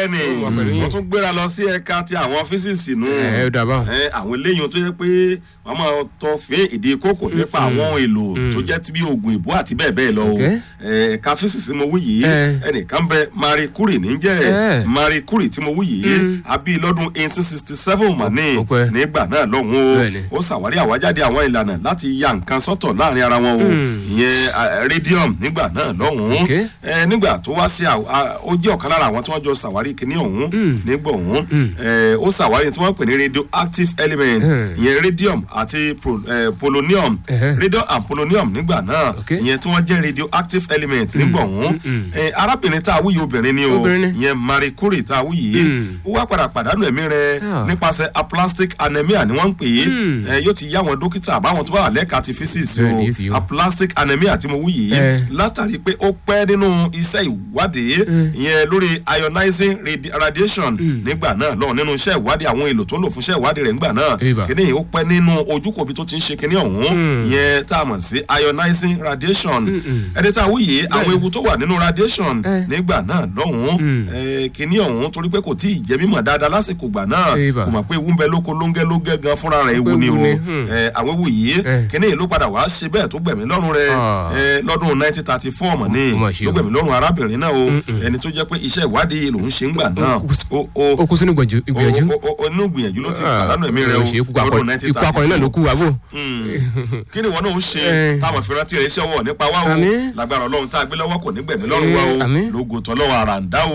bẹ́ẹ̀ ni Ó wà pẹ̀lú yín. wọ́n tún gbéra lọ sí ẹ̀ka ti àwọn físíìsì nù ẹ ẹ dàbà. ẹ àwọn eléyìí tó yẹ pé wọn máa tọ fín ìdí kókò nípa àwọn ohun èlò tó jẹ́ ti bí oògùn ìbò àti bẹ́ẹ̀ bẹ́ẹ̀ lọ o Okay. ẹ, ẹ̀ka físíìsì mo wí yìí Eh. ẹnìkan bẹ Marie Curie níjẹ́ Eh. Marie Curie tí mo wí yìí àbí lọ́dún eighteen sixty seven mà ní Ó pẹ́. nígbà náà lọ́hùn Bẹ́ẹ̀ni. o ó ṣàwárí àwájáde àwọn ìlànà láti ya nǹkan sọ́tọ̀ láàrin ara wọn o ìyẹn ah, radium nígbà náà lọ́hùn Okay. ẹ nígbà tó wá sí àw- a- ó jẹ́ ọ̀kan lára àwọn tí wọ́n jọ ṣàwárí kìíní ọ̀hún nígbà ọ̀hún ẹ, ó ṣàwárí tí wọ́n pè ní radioactive element Mm. ìyẹn radium àti pro- ẹ, polonium Ẹhẹ́. radium and polonium nígbà náà Okay. ìyẹn tí wọ́n jẹ́ radioactive element nígbà ọ̀hún ẹ, arábìnrin tá a wúyì obìnrin ni o Obìnrin ni. ìyẹn Marie Curie tá a wúyì Mm. ó wá padà pàdánù ẹ̀mí rẹ̀ Ah. nípasẹ̀ aplastic anemia ni wọ́n ń pè é Mm. ẹ, yóò ti yá àwọn dókítà àbáwọn tó bá wà lẹ́ka ti physics Bẹ́ẹ̀ni, yóò ti yé o wọn. aplastic anemia tí mo wú yìí Eh. látàrí pé ó pẹ́ nínú iṣẹ́ ìwádìí ìyẹn lórí ionizing radi- radiation nígbà náà lọ́wọ́ nínú iṣẹ́ ìwádìí àwọn èlò tó ń lò fún iṣẹ́ ìwádìí rẹ̀ nígbà náà Eba. kíní yìí ó pẹ́ nínú ojúkòbí tó ti ń ṣe kíní ọ̀hún ìyẹn tá a mọ̀ sí ionizing radiation ẹni tá a wú yìí àwọn ewu tó wà nínú radiation Eh. nígbà náà lọ́hùn eh, kíní ọ̀hún torí pé kò tí ì jẹ́ mímọ̀ dáadáa lásìkò gbà náà Eba. kò mọ̀ pé ewu ń bẹ lóko lóńgẹ́ lóńgẹ́ gan fúnra rẹ̀ ewu Ewu ni o ni, hmm. Eh, àwọn ewu yìí Eh. kíní yìí ló padà wá ṣe bẹ́ẹ̀ tó gbẹ̀mí lọ́rùn rẹ̀ Ah. eh, lọ́dún nineteen thirty four mọ̀ ní Ó mà ṣe ló o. gbẹ̀mí lọ́rùn arábìnrin náà o ẹni tó jẹ́ pé iṣẹ́ ìwádìí lòún ṣe ń gbà náà o o ó kú sínú ìgbọ̀njú ìgbìyànjú. o- o- o- inú gbìyànjú ló ti Ah, pàdánù ẹ̀mí rẹ̀ o ṣe ikú lọ́dún akọni nineteen ikú akọni náà ló kú àbò. kí ni wọn náà ń ṣe Eh. táwọn ìfìrántí rẹ̀ ṣe wọ̀ nípa wa o Àmín. lágbára ọlọ́run tá a gbé lọ́wọ́ kò ní gbẹ̀mí lọ́rùn wa o Eh, àmín. lógo tọ́lọ́wọ́ àràǹdá o.